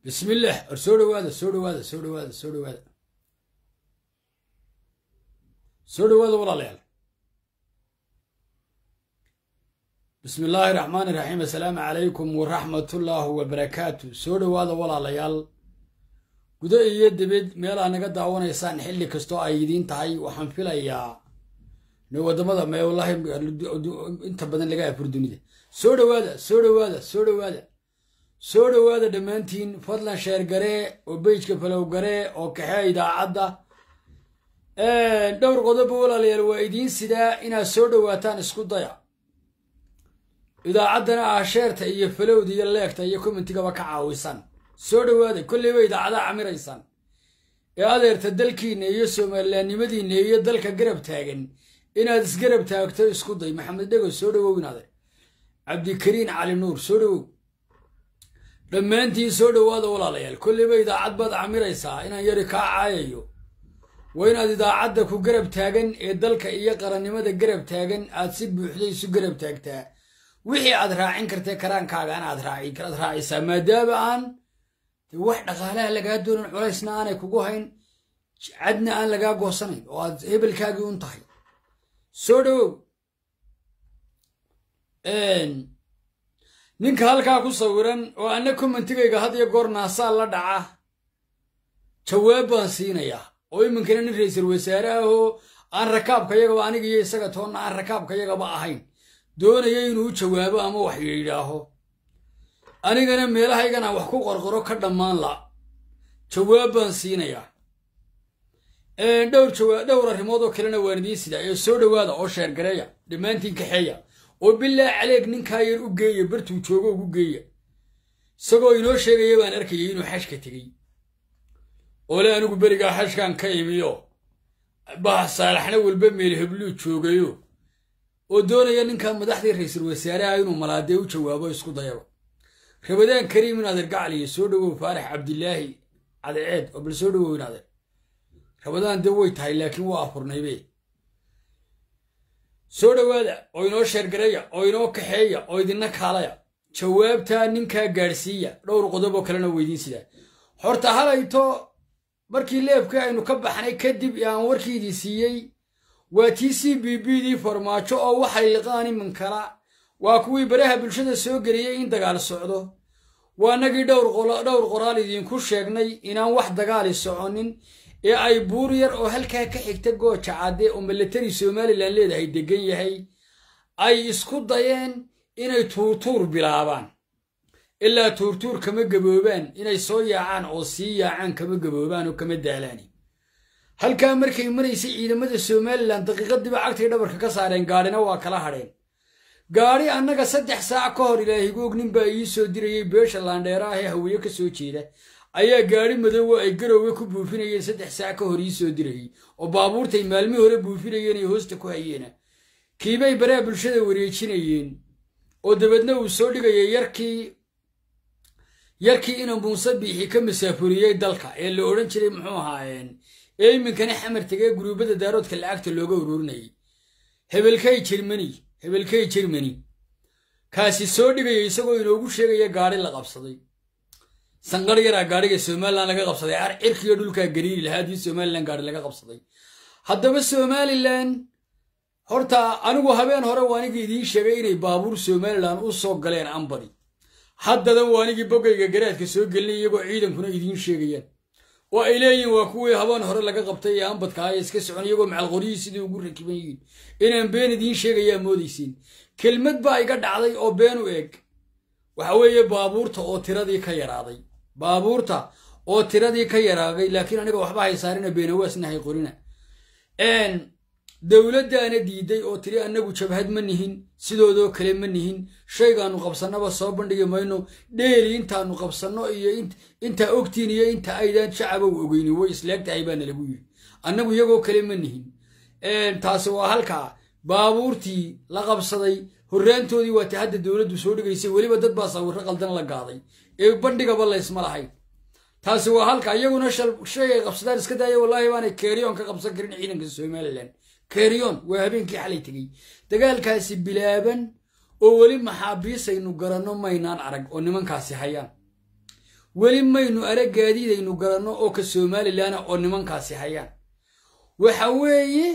bismillaah war soo dhawaada soo dhawaada soo dhawaada soo dhawaada soo dhawaada walaalayaal bismi illaahi raxmaani raxiim assalaamu calaykum waraxmatullaahi wabarakaatu soo dhawaada walaalayaal gudo iyo dibed meelaa naga daawanaysaan xilli kastoo ay idiin tahay waxaan filayaa ne waddamada me wallaahi inta badan laga afur dunida soo dhawaada soo dhawaada soo dhawaada soo dhawaada dhammaantiin fadlan sheer garee oo beyjka falow garee oo kaxee idaacadda dhowr qodoba walaalayaal waa idiin sidaa inaad soo dhawaataan isku daya idaacaddana ah sheerta iyo falowda iyo leegta iyo commentigaba ka caawisan soo dhawaada kolleyba idaacadaha camiraysaan ee adeerta dalkiinna iyo somalilaannimadiinna iyo dalka garab taagan inaad isgarab taagto isku day maxamed dhego soo dhawow inaade cabdikariin cali nuur soo dhawow dhammaantiin soo dhawaada walaalayaal kolleyba idaacad baad camiraysaa inaan yari kaa caayayo waa inaad idaacadda ku garab taagan ee dalka iyo qarannimada garab taagan aad si buuxda isu garab taagtaa wixii aad raacin kartee karaankaagaan aad raacisaa maadaama aan wax dhaqaalaha lagaa doonan culaysna aanay kugu hayn cadna aan lagaa goosanayn oo aad hebelkaagii un tahay soo dhawow ninka halkaa ku sawiran oo anna commentigayga had iyo goor naasaa la dhaca jawaab baan siinayaa oo iminkana nin ra-iisul wasaare ah oo aan rakaabkayagaba aniga iyo isaga toonna aan rakaabkayagaba ahayn doonaya inuu u jawaabo ama wax yidhaaho anigana meelahaygana wax ku qorqoro ka dhammaan la jawaab baan siinayaa dhowr arrimood oo kalena waan idiin sidaa ee soo dhawaada oo sheergareeya dhammaantiin kaxeeya oo bilaa caleeg ninkaa yar u geeya bartuu joogo ugu geeya isagoo inoo sheegaya baan arkayay inuu xashka tegey oole anigu berigaa xashkan ka imiyo bah saalaxna walba meel hebluu joogayo oo doonaya ninkan madaxdii ra-iisul wasaaraha inuu malaadee u jawaabo isku dayaba rabadaan kariim in adeer gacliyo soo dhawow faarax cabdilaahi cadceed oo bal soo dhawow in adeer rabadaan dee way tahay laakiin waa afurnaybe soo dhawaada oo inoo sheergareeya oo inoo kaxeeya oo idinna kaalaya jawaabtaa ninkaa gaadhsiiya dhowr qodob oo kalena weydiin sidaa horta halayto markii leebkii aynu ka baxnay kadib aan warkiidii siiyey waa tii c b b dii farmaajo oo waxay liqaan iminkala waa kuwii baraha bulshada soo geliyey in dagaal socdo waa nagii dhowr qoraal idiinku sheegnay inaan wax dagaali soconin ee ay buur yar oo halkaa ka xigta gooja cadde oo milatari somalilan leedahay deggan yahay ay isku dayeen inay tuurtuur bilaabaan ilaa tuurtuur kama gaboobaan inay soo yaacaan oo sii yaacaan kama gaboobaan oo kama daalaan halkaa markay maraysay ciidamada somalilan daqiiqadiiba cagtay dhabarka ka saareen gaadhina waa kala hadheen gaadhi annaga saddex saac ka hor ilaahigoog nin baa ii soo dirayay beesha laandheera ah ee haweeye ka soo jeeda ayaa gaadhi madoowo ay garowga ku buufinayeen saddex saac ka hor ii soo dirayay oo baabuurtay maalmii hore buufinayeen ay hoosta ku hayeena kiibay baraha bulshada wareejinayeen oo dabeedna uu soo dhigayay yarkii yarkii ina muuse biixi ka masaafuriyey dalka ee la odhan jiray muxuu ahaayeen ee iminkana xamar tegee guruubada daaroodka lacagta looga ururinayay hebelkay jermani hebelkay jermani kaasi soo dhigaya isagoo inoogu sheegaya gaadhi la qabsaday sanqar yaraa gaadhiga somalilan laga qabsaday cirkiyo dhulkaa gariiri lahaa haddii somalilan gaadhi laga qabsaday haddaba somalilan horta anigu habeen hore waanigi idiin sheegay inay baabuur somalilan u soo galeen ambadi haddadan waanigii bogayga garaadka soo gelinay iyagoo ciidankuna idiin sheegayaan oo ay leeyihin waa kuwii habeen hore laga qabtay ee ambadka ah ee iska socon iyagoo macalqoryihii sidii ugu rakiban yihiin inaan been idiin sheegayaa moodaysiin kelmad baa iga dhacday oo been u eg waxa weeye baabuurta oo tiradii ka yaraaday baabuurta oo tiradii ka yaraaday laakiin aniga waxba haysaarina beenawaasna hay qorina dowladdaana diiday oo tiri annagu jabhad ma nihin sidoodoo kale ma nihin shaygaannu qabsannaba soo bandhigi mayno dheeri intaannu qabsanno iyo intaa ogtiin iyo inta aydaan shacabow ogeyni way isleegtahay baana lagu yidhi annagu iyagoo kale ma nihin taasi waa halkaa baabuurtii la qabsaday horraantoodii waata hadda dowladdu soo dhigaysay weliba dad baa sawirro qaldan la gaaday ee bandhigaba laysma lahayn taasi waa halka iyaguna shay ay qabsadaan iska daaya wallaahi baanay keeriyoon ka qabsan karin ciidanka somalilan keeriyoon waa habeenkii xalay tegey dagaalkaasi bilaaban oo weli maxaabiisaynu garanno maynaan arag oo nimankaasi hayaan weli maynu arag gaadiidaynu garanno oo ka somalilanna oo nimankaasi hayaan waxa weeye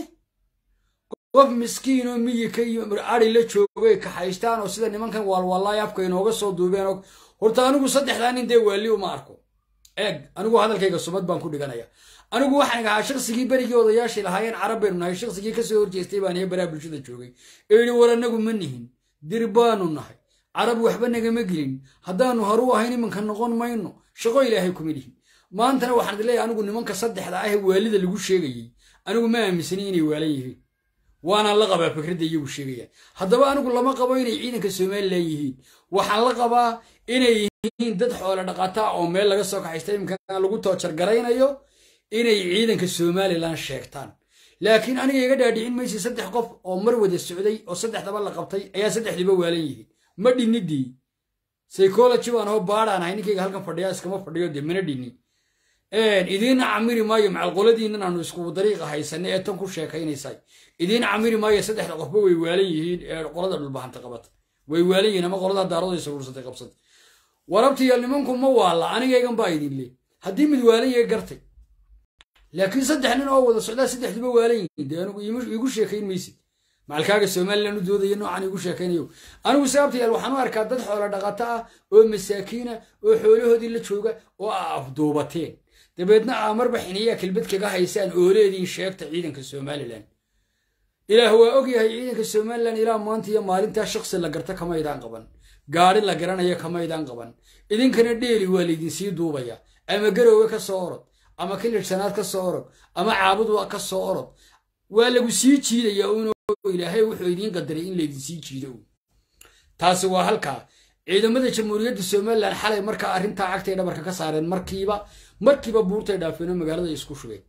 qof miskiin oo miyika iyo ari la joogay kaxaystaan oo sida nimankan waalwaalaay afka inooga soo duubeen oo horta anigu saddexdaa nin dee waali uma arko eeg anigu hadalkayga sumad baan ku dhiganaya anigu waxaan ahaa shaqsigii berigii odayaashii lahaayeen carab baynu nahay shaqsigii kasoo horjeestay baan iyo baraha bulshada joogay ee yidhi war anagu ma nihin dir baanu nahay carab waxba nagama gelin haddaanu haru ahayn iminka noqon mayno shaqo ilaahay kuma lihin maantana waxaan idin leeyahay anigu nimanka saddexda ah ee waalida lagu sheegayey anigu ma aaminsani inay waalan yihiin waanaan la qabaa fikradda iyagu sheegayaan haddaba anigu lama qabo inay ciidanka somalilan yihiin waxaan la qabaa inay yihiin dad xoolo dhaqataa oo meel laga soo kaxaysta iminka lagu toojar garaynayo inay ciidanka somalilan sheegtaan laakiin aniga iga dhaadhicin maysi saddex qof oo mar wada socday oo saddexdaba la qabtay ayaa saddexdiiba waalan yihiin ma dhinidii psychology baan hoo baadhaan ahay ninkayga halkan fadhiya iskama fadhiyo dee mana dhinin idiina camiri maayo macalqoladiinan aanu isku dariiqa haysanay ee tan ku sheekaynaysay idiin camiri maayo saddexda qofba way waalan yihiin ee qolada dhulbahanta qabata way waalan yihiin ama qolada daarada saruursatay qabsatay warabtiyo nimanku ma waalla anigaygan baa idin le haddii mid waalan yahay gartay laakiin saddex nin oo wada socdaa saddexduba waalan yihiin dee anigu iigu sheekayn maysid macalkaaga somalilan u doodaya noocan igu sheekaynayo anigu sababtayaal waxaan u arkaa dad xoolo dhaqato ah oo masaakiina oo xoolahoodii la jooga oo a afduubateen dabeedna aa marba xiniyaa kelbad kaga haysaan ooleediin sheegta ciidanka somalilan ilaah waa og yahay ciidanka somalilan ilaa maanta iyo maalintaa shaksi la garta kamaydaan qaban gaari la garanaya kamaydaan qaban idinkana dheeli waa laydinsii duubaya ama garoowe ka soo orod ama kilidhsanaad ka soo orod ama caabudwa ka soo orod waa lagu sii jiidaya un ilaahay wuxuu idiin qadaray in laydinsii jiido taasi waa halkaa ciidamada jamhuuriyadda somalilan xalay markaa arrintaa cagtay dhabarka ka saareen markiiba markiiba buurtay dhaafeenoo magaalada isku shubeen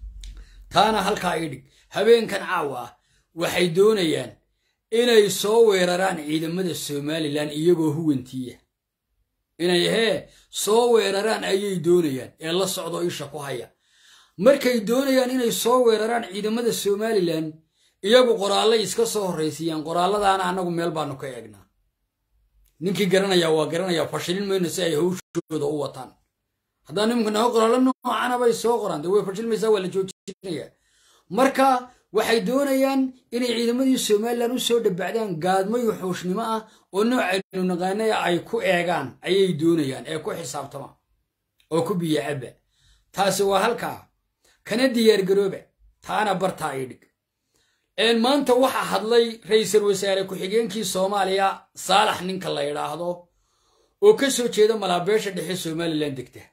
taana halkaa ii dhig habeenkan caawa ah waxay doonayaan inay soo weeraraan ciidamada somalilan iyagoo huwantiiya inay hee soo weeraraan ayay doonayaan ee la socdo isha ku haya markay doonayaan inay soo weeraraan ciidamada somalilan iyagu qoraallay iska soo horraysiiyaan qoraalladaana annagu meel baanu ka eegnaa ninkii garanaya waa garanaya fashilin mayno si ay hawshooda u wataan haddaan nimanka naho qoraallo noocana bay soo qoraan dee way fashilmaysaa waa la joojinaya marka waxay doonayaan inay ciidamadii somalilan u soo dhabacdaan gaadmayo xuushnimo ah oo noocaynu naqaanaya ay ku eegaan ayay doonayaan ee ku xisaabtama oo ku biyo cabba taasi waa halkaa kana diyaargarooba taana bartaa ii dhig maanta waxaa hadlay ra-iisul wasaare ku-xigeenkii soomaaliya saalax ninka la yidhaahdo oo ka soo jeeda malaabeesha dhexe somalilan degta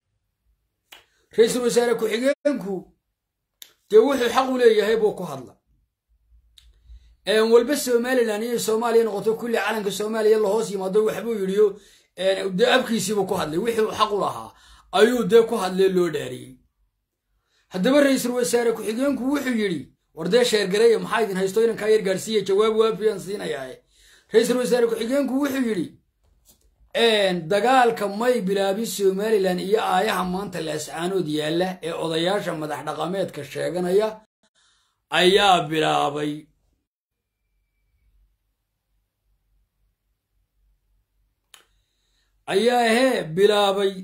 ra-iisul wasaare ku-xigeenku dee wuxuu xaq u leeyahay buu ku hadla walba somalilan iyo soomaaliya noqoto kulli calanka soomaaliya lahoos yimaado waxbuu yidhiyo dee abkiisiibuu ku hadlay wixii uu xaq u lahaa ayuu dee ku hadlee loo dhaariyey haddaba ra-iisul wasaare ku-xigeenku wuxuu yidhi war dee sheergareeya maxaa idin haysto inankaa yar gaarsiiya jawaab waafiyaan siinayaa ra-iisul wasaare ku-xigeenku wuxuu yidhi dagaalka may bilaabin somalilan iyo aayaha maanta laascaanood yaalla ee odayaasha madax dhaqameedka sheeganaya ayaa bilaabay ayaa hee bilaabay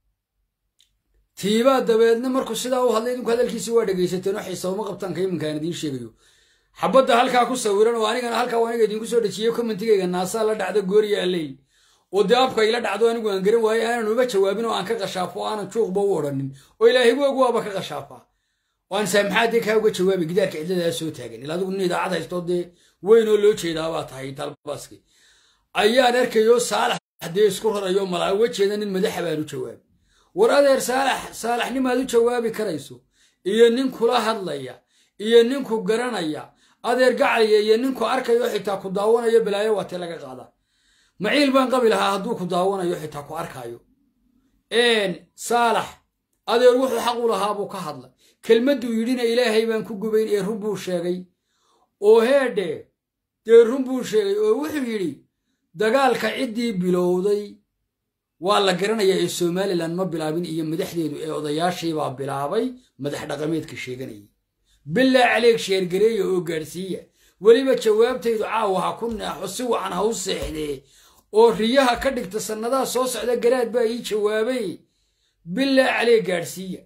tiibaa dabeedna markuu sidaa u hadlay idinku hadalkiisi waa dhegaysateen oo xiisooma qabtaanka iminkaan idiin sheegayo xabadda halkaa ku sawiran oo anigana halkaa aniga idinku soo dhejiyey commentigayga naasaa la dhacda gooriya alleyl oo dee afka ila dhacdo anigu aan garan waaye aanan uga jawaabin oo aan ka qashaafo o aanan juuqba u odhanin oo ilaahigu og waaba ka qashaafaa oo aan saamaxaadee kaa uga jawaabay gidaarka cidladaa soo taagan ila adigu nin idaacad haysto dee weynoo loo jeedaabaa tahay talbaski ayaan arkayo saalax dee isku rarayo malaa uga jeeda nin madaxa baan u jawaabi war adeer saalax saalaxnimaad u jawaabi karayso iyo nin kula hadlaya iyo ninku garanaya adeer gacaliya iyo ninku arkayo xitaa ku daawanayo balaayo waatee laga qaada maciil baan qabi lahaa hadduu ku daawanayo xitaa ku arkaayo saalax adeer wuxuu xaq u lahaa buu ka hadla kelmadduu yidhina ilaahay baan ku gubayn ee run buu sheegay oo heedhe dee run buu sheegay oo wuxuu yidhi dagaalka ciddii bilowday waa la garanayaa ee somalilan ma bilaabin iyo madaxdeedu ee odayaashiibaa bilaabay madax dhaqameedka sheeganayay bilaa caleeg sheergareeya oo gaadhsiiya weliba jawaabtaydu caawa ha ku neexo si wacan ha u seexdee oo riyaha ka dhigta sannadaha soo socda garaad baa ii jawaabay bilaa calee gaadhsiiya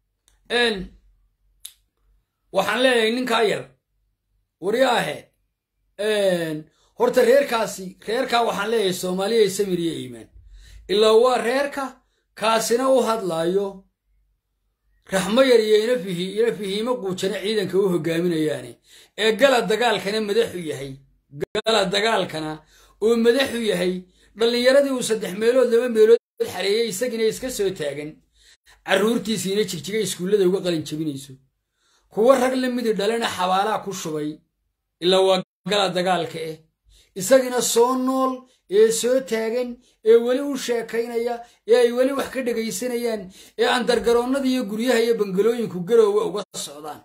waxaan leeyahay ninkaa yar waryaahe horta reerkaasi reerkaa waxaan leeyahay soomaaliya samir iyo iimaan ilaa waa reerka kaasina u hadlaayo raxmo yar iyo ina fihiimo quujana ciidanka u hogaaminayaane ee gala dagaalkana madaxu yahay gala dagaalkana uu madaxu yahay dhallinyaradii uu saddex meelood laba meelood xareeyey isagina iska soo taagan carruurtiisiina jigjiga iskuullada uga qalin jebinayso kuwa rag la midi dhalena xabaalaa ku shubay ilaa waa gala dagaalka eh isagina soo nool ee soo taagan ee weli u sheekaynaya ee ay weli wax ka dhegaysanayaan ee andargaroonnada iyo guryaha iyo bangalooyinku garoowa uga socdaan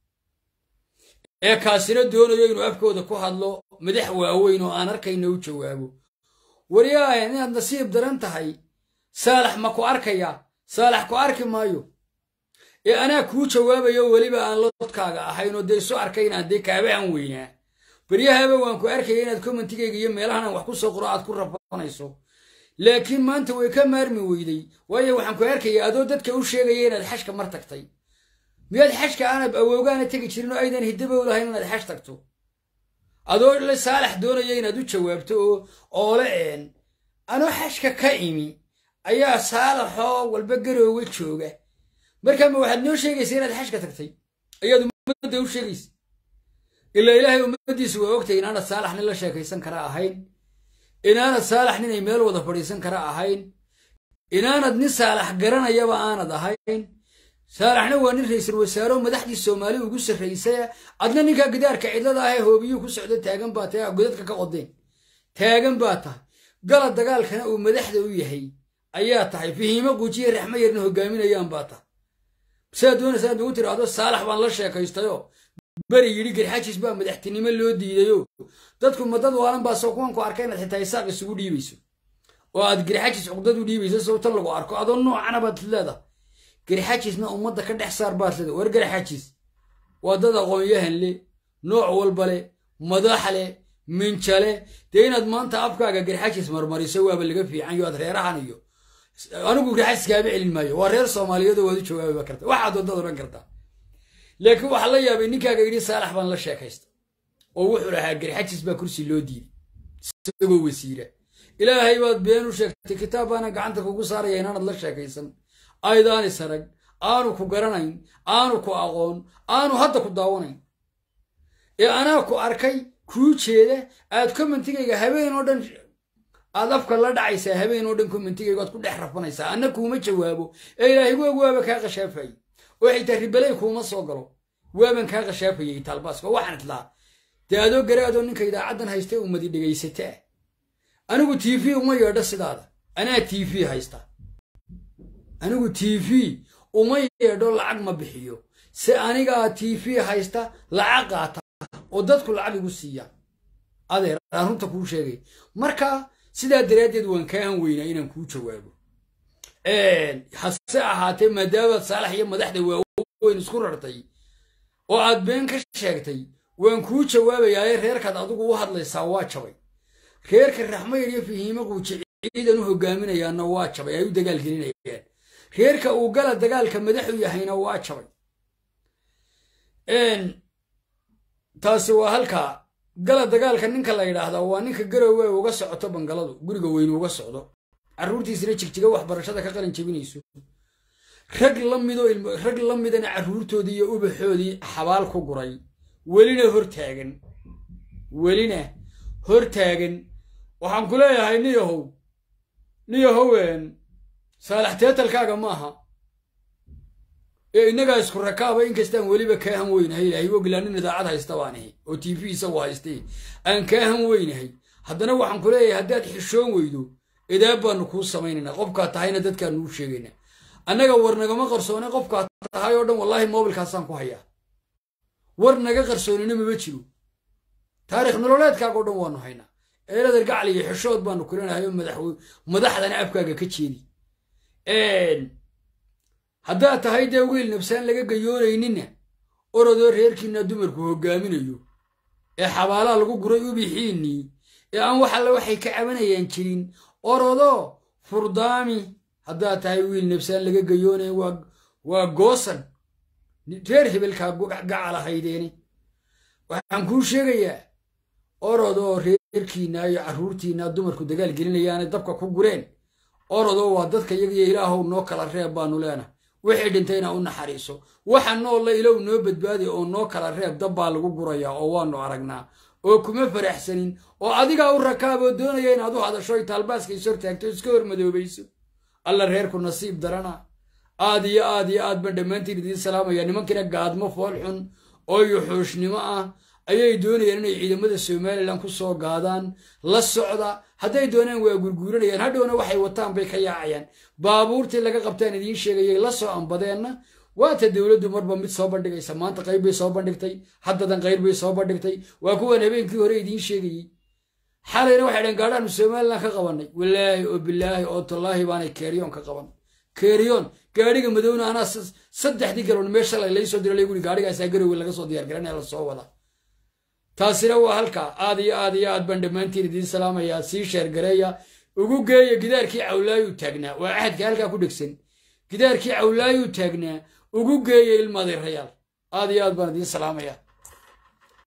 ee kaasina doonayo inuu afkooda ku hadlo madax waaweyn oo aan arkayna u jawaabo waryaahe inaad nasiib daran tahay saalax ma ku arkaya saalax ku arki maayo ee anaa kuu jawaabayo weliba aan lodkaaga ahayn oo dee isu arkaynaan dee kaabahan weynaa beryahaba waan ku arkaya inaad commentigayga iyo meelahan aan wax ku soo qoro aad ku rafanayso laakiin maanta way ka maarmi weyday waayo waxaan ku arkaya adoo dadka u sheegaya inaad xashka mar tagtay miyaad xashka aanab awoogaana tegi jirin oo aydan hidabow lahayn inaad xash tagto adoo le saalax doonaya inaad u jawaabto oo oole een anoo xashka ka imi ayaa saalaxoo walba garoowe jooga markaa ma waxaad noo sheegaysa inaad xashka tagtay ayaad ummadda u sheegaysa ilaa ilaahay ummaddiisu waa ogtay inaanad saalax nin la sheekaysan kara ahayn inaanad saalax nin ay meel wada fadhiisan kara ahayn inaanad nin saalax garanayaba aanad ahayn saalaxna waa nin ra'iisul wasaaro madaxdii soomaali ugu sarraysaya adna ninkaa gidaarka cidlada ahee hoobiyuu ku socdo taagan baa tahay godadka ka qodeen taagan baa tahay gala dagaalkana uu madaxda u yahay ayaa tahay fihiimo guujiya raxmo yarna hogaaminayaan baa tahay sidaad doonaysaa ad ugu tiraahdo saalax baan la sheekaystayoo beri yidhi garxajis baa madaxtinimo loo diidayo dadku madad waalan baa soo kuwan ku arka inaad xitaa isaaq isugu dhiibayso oo aad garxajis cuqdad u dhiibayso sababta lagu arko adoo noocana baad leedahay garxajisna ummadda ka dhex saar baad leedahay war garxajis waa dad aqoon-yahan le nooc walba le madax le minjale dee inaad maanta afkaaga garxajis marmariso waaba laga fiican yo aad reerahan iyo anigu garxajis kaaba celin maayo waa reer soomaaliyeed oo waad u jawaabiba karta waxaad wadad odhan kartaa laakiin waxaa la yaabay ninkaaga yidhi saalax baan la sheekaysta oo wuxuu lahaa garxajis baa kursi loo diiday isagoo wasiira ilaahay baad been u sheegtay kitaab baana gacanta kugu saaraya inaanad la sheekaysan aydaan isarag aanu ku garanayn aanu ku aqoon aanu hadda ku daawanayn ee anaa ku arkay kuu jeeda aad commentigayga habeen oo dhan aad afka la dhacaysaa habeen oo dhan commentigayga aad ku dhex rafanaysaa anna kuuma jawaabo ee ilaahay waag waaba kaa qashaafayay oo xitaa ribaley kuuma soo galo waaban kaa qashaafayay taalbaaska waxaan idlaa dee adoo garaadoo ninka idaacaddan haysta ummadi dhegaysataa anigu t v uma yeedho sidaada anaa t v haysta anigu t v uma yeedho lacag ma bixiyo se anigaa t v haysta lacag qaata oo dadku lacag igu siiya adeer aan runta kuu sheegay marka sidaa daraaddeed waan kaahan weynaa inaan kuu jawaabo hase ahaatee maadaamaad saalax iyo madaxda waaweyn isku rartay oo aad been ka sheegtay waan kuu jawaabayaaye reerkaad adigu u hadlaysaa waa jabay reerka raxmayar iyo fihiimo quuji ciidan u hogaaminayaanna waa jabay ay u dagaal gelinayaan reerka uu gala dagaalka madaxu yahayna waa jabay taasi waa halkaa gala dagaalka ninka la yidhaahdaa waa ninka garowe uga socoto bangaladu guriga weyne uga socdo carruurtiisina jigjiga waxbarashada ka qalin jebinayso rag la mido rag la midana carruurtoodii iyo ubaxoodii xabaal ku guray welina hortaagan welina hortaagan waxaan ku leeyahay niyahow niyahowen saalax teetalkaaga maaha ee innagaa isku rakaaba inkastaan weliba kaahan weynahay ilaahay ogilaa nin idaacad haysta baan ahi oo t v isagu haystay aan kaahan weynahay haddana waxaan ku leeyahay haddaad xishoon weydo idaab baanu kuu samaynaynaa qofkaad tahayna dadkaanu u sheegaynaa annaga war nagama qarsoone qofkaad tahay oo dhan wallaahi moobilkaasaan ku hayaa war naga qarsoonina mama jiro taarikh nololeedkaaga o dhan waanu haynaa eelader gacli iyo xishood baanu kulanahay oo madaxdana afkaaga ka jeedi haddaad tahay dee wiil nabsaan laga gayoonayninna orodoo reerkiina dumarku hogaaminayo ee xabaalaha lagu guray ubixiinnii ee aan wax alle waxay ka cabanayaan jirin orodo furdaami haddaad tahay wiil nabsaan laga gayoonaya waa goosan reer hebelkaa gacalahaydeeni waxaan kuu sheegayaa orodoo reerkiinna iyo carruurtiinna dumarku dagaal gelinayaanay dabka ku gureen orodoo waa dadka iyagiyo ilaahow noo kala reeb baanu leenahay wixii dhintayna u naxariiso waxa noolla ilow noo badbaadi oo noo kala reeb dab baa lagu gurayaa oo waanu aragnaa oo kuma faraxsanin oo adigaa u rakaaboo doonaya inaad u hadasho ay taalbaaska is hortaagto iska hormadoobayso alla reerku nasiib darana aad iyo aad iyo aad baan dhammaantiin idiin salaamaya nimankiina gaadmo fool xun oo yuxuushnimo ah ayay doonayaan inay ciidamada somalilan ku soo gaadaan la socda hadday doonaan waa gurguuranayaan hadhowna waxay wataan bay ka yaacayaan baabuurtii laga qabtaan idiin sheegayay la soo ambadeenna waata dowladdu marba mid soo bandhigaysa maanta qayb bay soo bandhigtay haddadan qayr bay soo bandhigtay waa kuwan habeenkii hore idiin sheegayey xalayna waxay dheen gaadhaanu somalilan ka qabannay walaahi oo bilaahi oo tallaahi baanay keeriyoon ka qaban keeriyoon gaadhiga madowna anaa saddexdii galoon meesha laysoo dira layguri gaadhigaasaa garowe laga soo diyaar garanaya la soo wada taasina waa halkaa aad iyo aad iyo aad baan dhammaantiin idiin salaamayaa sii sheergareeya ugu geeya gidaarkii cawlaayuu taagnaa waa axadka halkaa ku dhegsan gidaarkii cawlaayuu taagnaa ugu geeya ilmaadirayaal aad iyo aad baan idiin salaamayaa